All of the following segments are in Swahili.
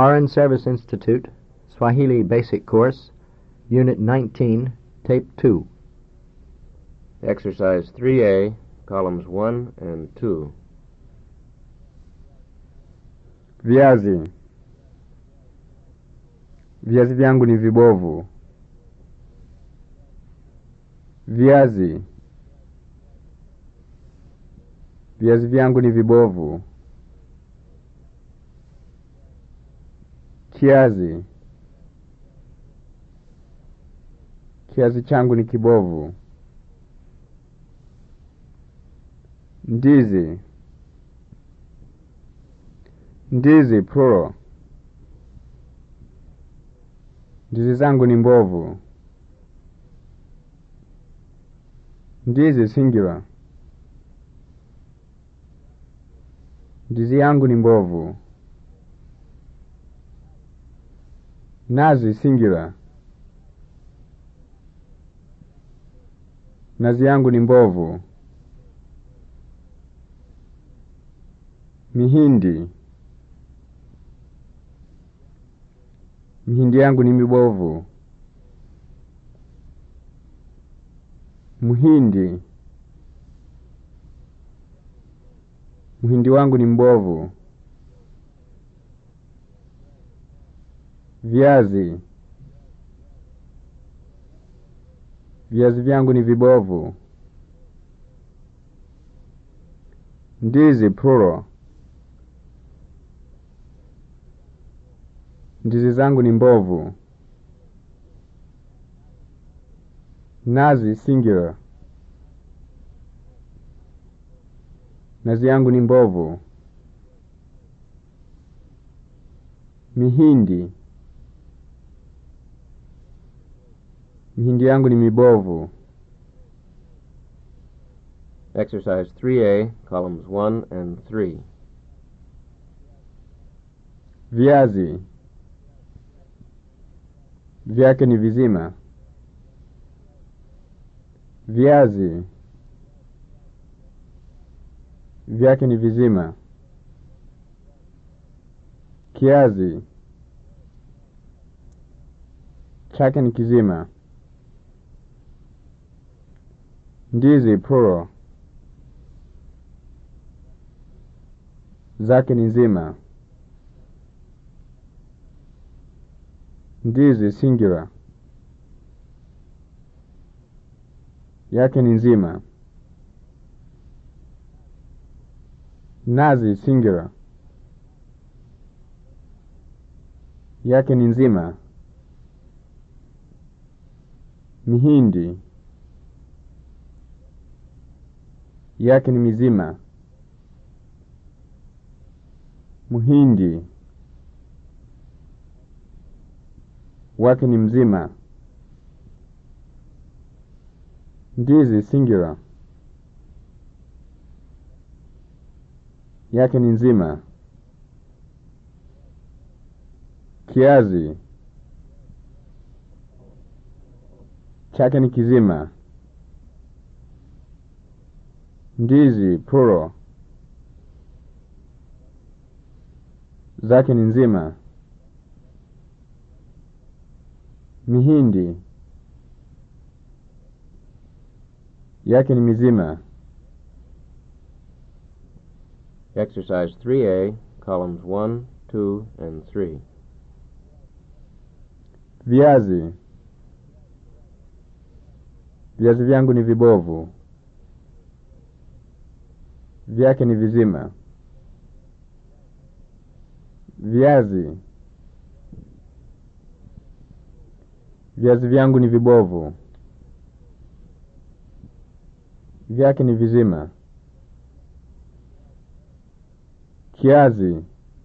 Foreign Service Institute, Swahili Basic Course, Unit 19, Tape 2. Exercise 3A, columns 1 and 2. Viazi. Viazi vyangu ni vibovu. Viazi. Viazi vyangu ni vibovu. Kiazi. Kiazi changu ni kibovu. Ndizi. Ndizi plural. Ndizi zangu ni mbovu. Ndizi singular. Ndizi yangu ni mbovu. Nazi singular. Nazi yangu ni mbovu. Mihindi. Mihindi yangu ni mibovu. Mhindi. Mhindi wangu ni mbovu. Viazi. Viazi vyangu ni vibovu. Ndizi plural. Ndizi zangu ni mbovu. Nazi singular. Nazi yangu ni mbovu. Mihindi. Mihindi yangu ni mibovu. Exercise 3A, columns 1 and 3. Viazi. Vyake ni vizima. Viazi. Vyake ni vizima. Kiazi. Chake ni kizima. Ndizi plural. Zake ni nzima. Ndizi singular. Yake ni nzima. Nazi singular. Yake ni nzima. Mihindi. Yake ni mizima. Mhindi. Wake ni mzima. Ndizi singular. Yake ni nzima. Kiazi. Chake ni kizima. Ndizi plural. Zake ni nzima. Mihindi. Yake ni mizima. Exercise 3A, columns 1, 2, and 3. Viazi. Viazi vyangu ni vibovu. Vyake ni vizima. Viazi. Viazi vyangu ni vibovu. Vyake ni vizima. Kiazi.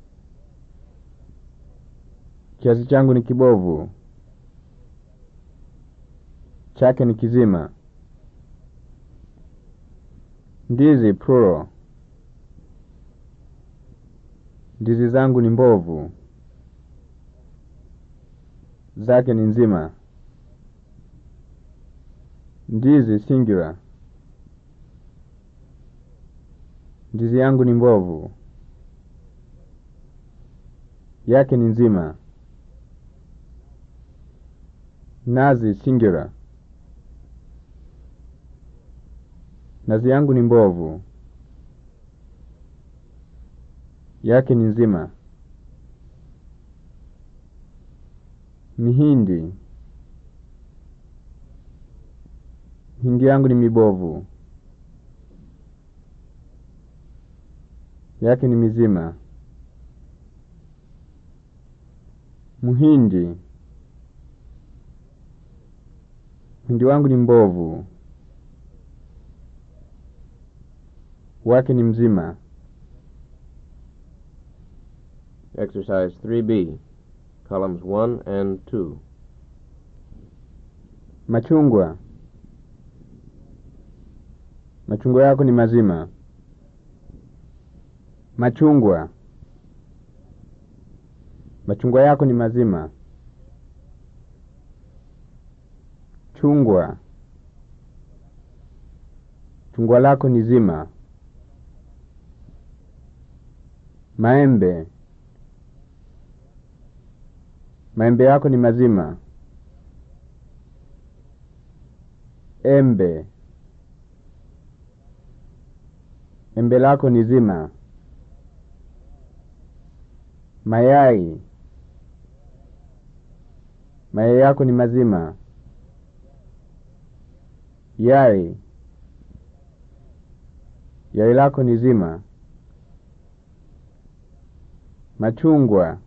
Kiazi changu ni kibovu. Chake ni kizima. Ndizi plural. Ndizi zangu ni mbovu. Zake ni nzima. Ndizi singular. Ndizi yangu ni mbovu. yake ni nzima. Nazi singular. Nazi yangu ni mbovu. Yake ni nzima. Mihindi. Mihindi yangu ni mibovu. Yake ni mizima. Mhindi. Mhindi wangu ni mbovu. Wake ni mzima. Exercise 3B, columns 1 and 2. Machungwa. Machungwa yako ni mazima. Machungwa. Machungwa yako ni mazima. Chungwa. Chungwa lako ni zima. Maembe. Maembe yako ni mazima. Embe. Embe lako ni zima. Mayai. Mayai yako ni mazima. Yai. Yai lako ni zima. Machungwa.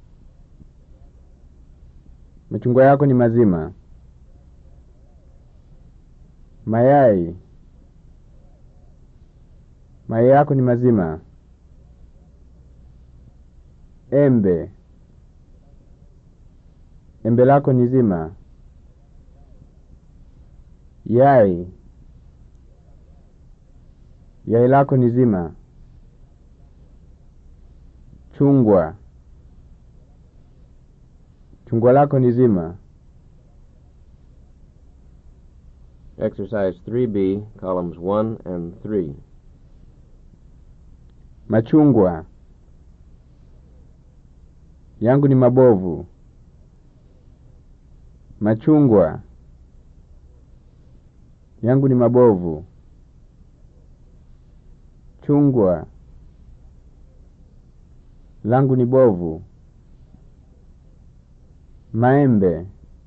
Machungwa yako ni mazima. Mayai. Mayai yako ni mazima. Embe. Embe lako ni zima. Yai. Yai lako ni zima. Chungwa. Chungwa lako ni zima. Exercise 3B, columns 1 and 3. Machungwa. Yangu ni mabovu. Machungwa. Yangu ni mabovu. Chungwa. Langu ni bovu. Maembe.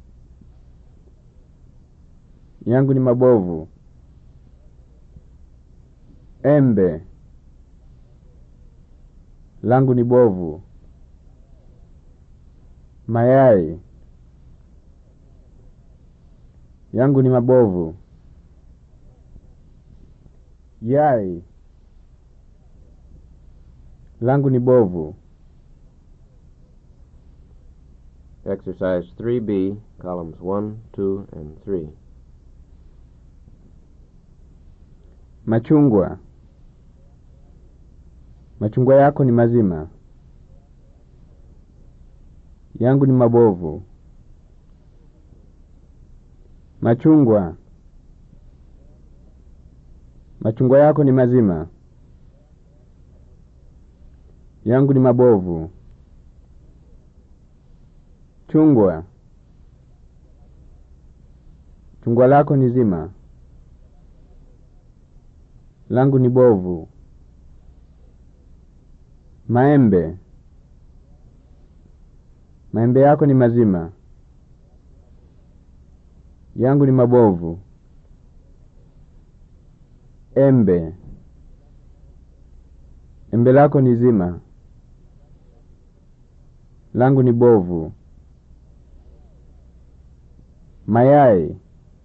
Yangu ni mabovu. Embe. Langu ni bovu. Mayai. Yangu ni mabovu. Yai. Langu ni bovu. Exercise 3B, columns 1, 2, and 3. Machungwa. Machungwa yako ni mazima. Yangu ni mabovu. Machungwa. Machungwa yako ni mazima. Yangu ni mabovu. Chungwa. Chungwa lako ni zima. Langu ni bovu. Maembe. Maembe yako ni mazima. Yangu ni mabovu. Embe. Embe lako ni zima. Langu ni bovu. Mayai.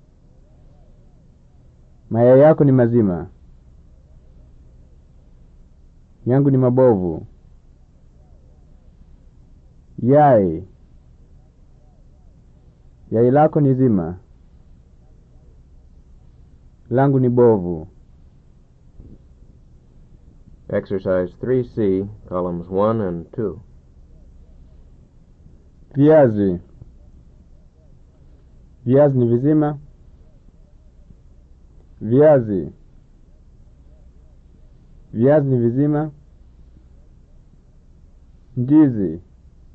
Mayai yako ni mazima. Yangu ni mabovu. Yai. Yai lako ni zima. Langu ni bovu. Exercise 3C, columns 1 and 2. Viazi. Viazi ni vizima. Viazi. Viazi ni vizima. Ndizi.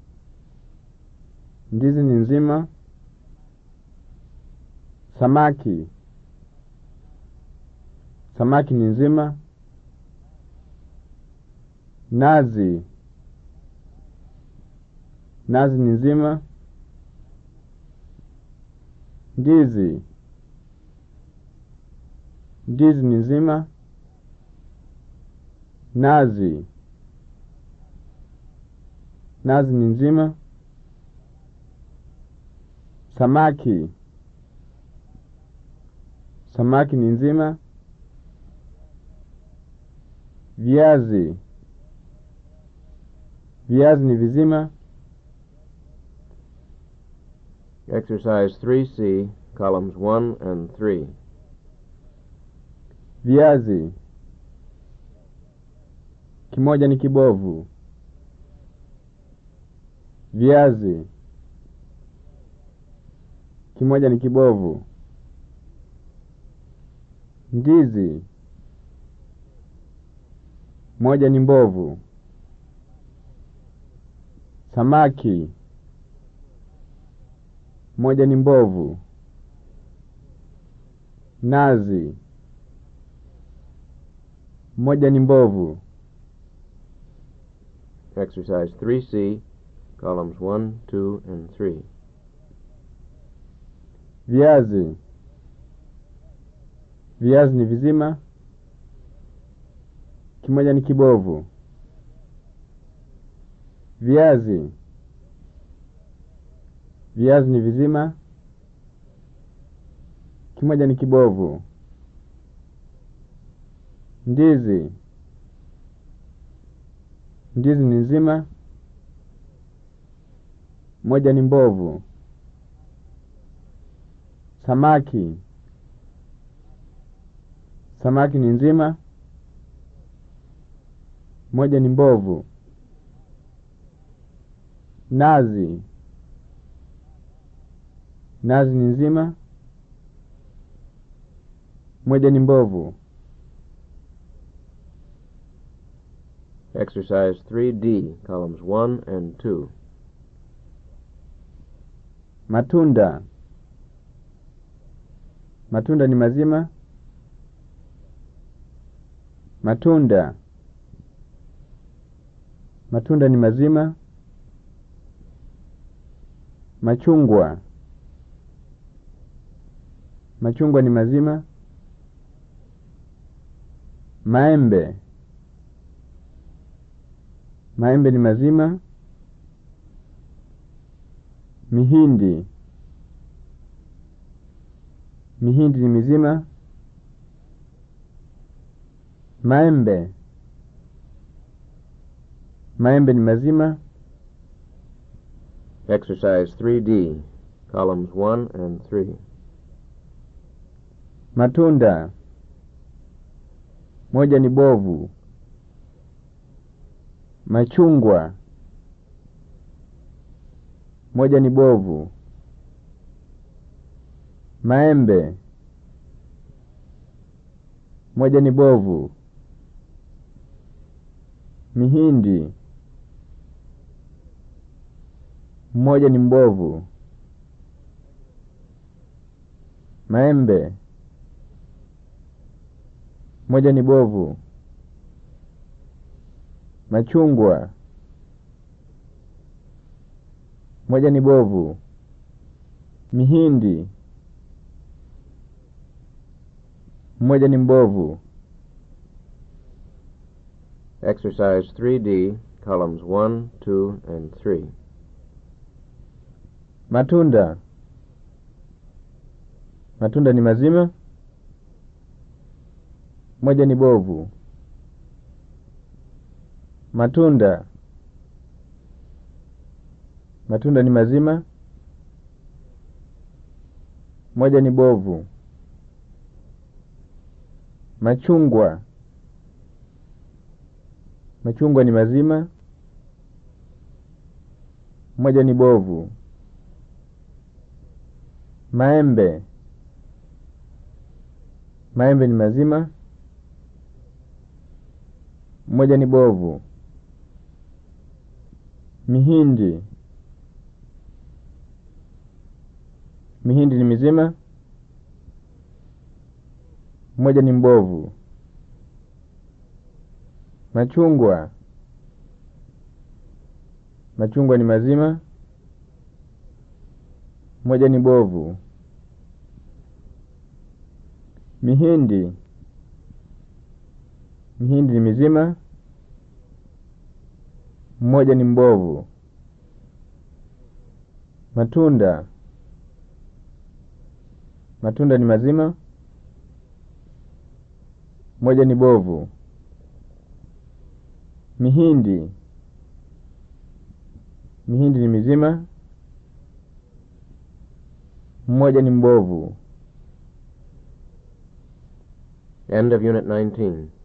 Ndizi ni nzima. Samaki. Samaki ni nzima. Nazi. Nazi ni nzima. Ndizi. Ndizi ni nzima. Nazi. Nazi ni nzima. Samaki. Samaki ni nzima. Viazi. Viazi ni vizima. Exercise 3C, columns 1 and 3. Viazi. Kimoja ni kibovu. Viazi. Kimoja ni kibovu. Ndizi. Moja ni mbovu. Samaki. Moja ni mbovu. Nazi. Moja ni mbovu. Exercise 3C, columns 1, 2, and 3. Viazi. Viazi ni vizima. Kimoja ni kibovu. Viazi. Viazi ni vizima. Kimoja ni kibovu. Ndizi. Ndizi ni nzima. Moja ni mbovu. Samaki. Samaki ni nzima. Moja ni mbovu. Nazi. Nazi ni nzima. Moja ni mbovu. Exercise 3D, columns 1 and 2. Matunda. Matunda ni mazima. Matunda. Matunda ni mazima. Machungwa. Machungwa ni mazima. Maembe. Maembe ni mazima. Mihindi. Mihindi ni mizima. Maembe. Maembe ni mazima. Exercise 3D, columns 1 and 3. Matunda. Moja ni bovu. Machungwa. Moja ni bovu. Maembe. Moja ni bovu. Mihindi. Mmoja ni mbovu. Maembe. Moja ni bovu. Machungwa. Moja ni bovu. Mihindi. Mmoja ni mbovu. Exercise 3D, columns 1, 2, and 3. Matunda. Matunda ni mazima. Moja ni bovu. Matunda. Matunda ni mazima. Moja ni bovu. Machungwa. Machungwa ni mazima. Moja ni bovu. Maembe. Maembe ni mazima. Moja ni bovu. Mihindi. Mihindi ni mizima. Mmoja ni mbovu. Machungwa. Machungwa ni mazima. Moja ni bovu. Mihindi. Mihindi ni mizima. Mmoja ni mbovu. Matunda. Matunda ni mazima. Moja ni bovu. Mihindi. Mihindi ni mizima. Mmoja ni mbovu. End of Unit 19.